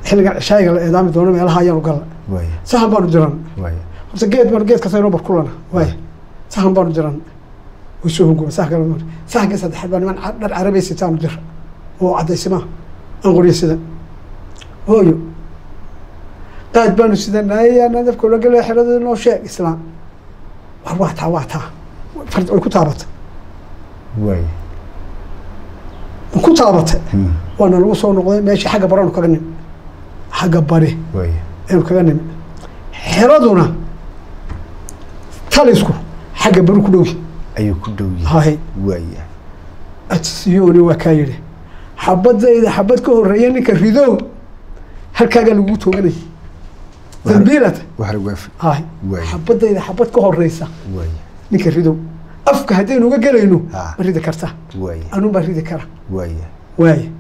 xilligan cishaayiga la eedaami doono meelaha ayaanu galla waaya sahan baanu diran waaya horta geed baan geed kasta inoo barkulana waaya sahan baanu diran way soo hunguma sahan kale mar sahanka saddexaad baa niman ca- dhar carabay sitaanu dira oo caddaysima aan qoryo sida hooyo qaad baanu sidanay nadafka ula gelaya xerada noo sheeg islaam war waa taa waa taa fard way ku taabatay waaya ma ku taabatay Hmm. waana lagu soo noqday meeshii xagga baraanu kaga nimi xagga bari waaya aynu kaga nimi xeraduna talisku xagga bari ku dhowyi ayuu ku dhow yahay hahay waaya atsiyoni waa kaa yidhi xabadayda xabad ka horeeya ninka ridow halkaagaa lagu tooganay dambiilata waxar waafi hahay Waay. xabadayda xabad ka horeysa waaya ninka ridow afka haddaynu uga gelayno Ah. ma ridi kartaa waaya anuu baa ridi kara waaya waaye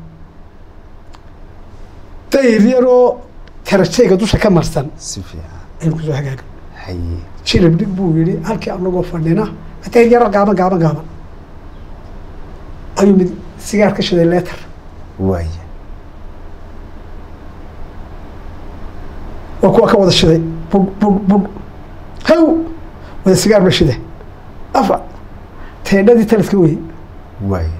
dayr yaroo karajayga dusha ka marsan si fiican aynu kusoo hagaagan haye jilib dhig buu yidhi halkii anagoo fadhina dayr yaro gaaban gaaban gaaban ayuu mid sigaar ka shiday leetar waaya waa kuwa ka wada shiday bug bug bug haw wada sigaar ba shide afa teendhadii taliska weye waaya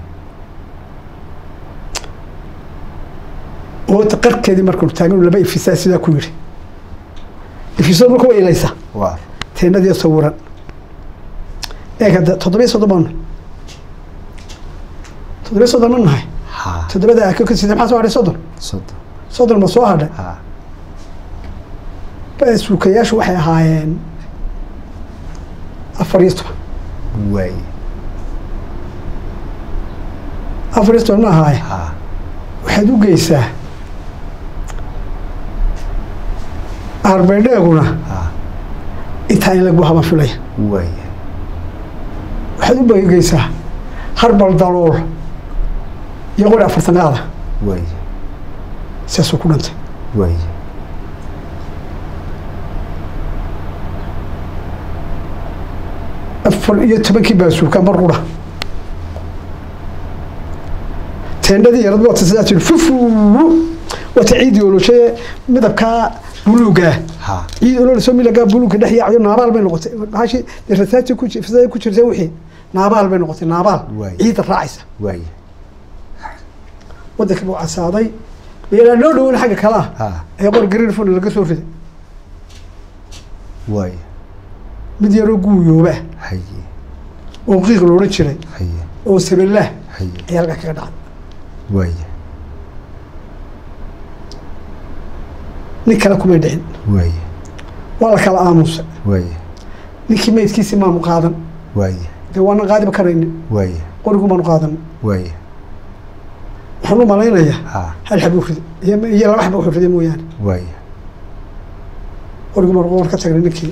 oo qarkeedii markanu taaganu laba ifisaa sidaa ku yidhi ifisadu marka way ilaysaa waa teendhadii sawiran eeg hadda toddobiyo soddon baanu toddobiyo soddon ma nahay ha toddobada ako ka sida maxaa soo hadhay soddon soddon soddon ma soo hadhay ha suukayaashu waxay ahaayeen afar iyo toban waaya afar iyo toban ma ahaaye ha waxaad u geysaa arbeedheeguna ha intaa in lagu haba filaya waaya waxaad u bageysaa harbal dalool iyo qori afartan qaada waaya sidaasuu ku dhantay waaya afar iyo tobankii baasuuka mar qura teendhadii yarad wata sidaa tiri fufu wata ciidii oloshaye midabkaa buluugaa ha ciid ololsoo milagaa buluugka dhex yaacayo naabaal bay noqotay maashi rasaati ku ji- fisada ku jirta wixii naabaal bay noqotay naabaal Waay. ciidda raacaysa waaya waddanka buu casaaday meelaa noo dhowan xagga kalaa ha ee qor gariirfon laga soo riday waaya mid yaroo guuyooba haye oo qiiq loodhan jiray haye oo sabellaah haye ayaa halkaa kaga dhacday waaya nin kale kumay dhicin waaya waa la kala aamusa waaya ninkii meydkiisii maanu qaadan waaya dee waana qaadiba karaynin waaya qorigu maanu qaadan waaya waxaan u malaynayaa ha hal xab uu riday iyo iyo laba xab wuxuu riday mooyaane waaya qorigu maanu war ka tagnay ninkii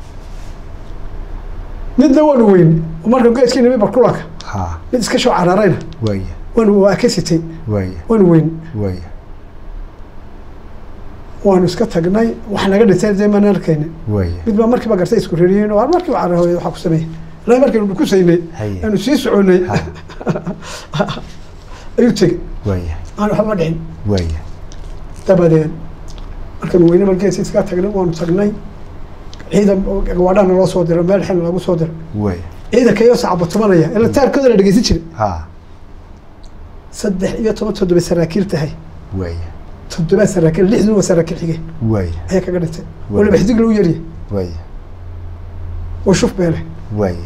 midna waanu weyn oo marka geedkii nimi barkulanka ha mid iska soo cararayna waaya waanu waa ka sitay waaya waanu weyn waaya waanu iska tagnay wax naga dhintay dee maan arkaynin waaya mid baa markiiba gartay isku reriyen oo markiiba cararhooyay waxaa ku sameeyey ilaa markaynu dhukusaynay Haye. aanu sii soconay ha ayuu tegey waaya aan waxba dhicin waaya dabadeed markaanu weyne margeesi iska tagnay waanu tagnay ciidan gawaadhana loo soo diray meel xil lagu soo diray waaya ciidanka iyo sacabatumanaya ila taarkooda la dhegeysan jiray ha saddex iyo toban toddoba saraakiil tahay waaya toddoba saraakiil lixdun waa saraakiil xige waaya ayaa kaga dhintay oo Waay. laba xidig lagu yariyay waaya oo shuf beele waaya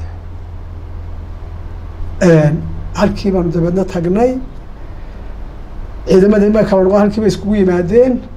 halkii baanu dabeedna tagnay ciidamadii ma kala noqon halkii bay iskugu yimaadeen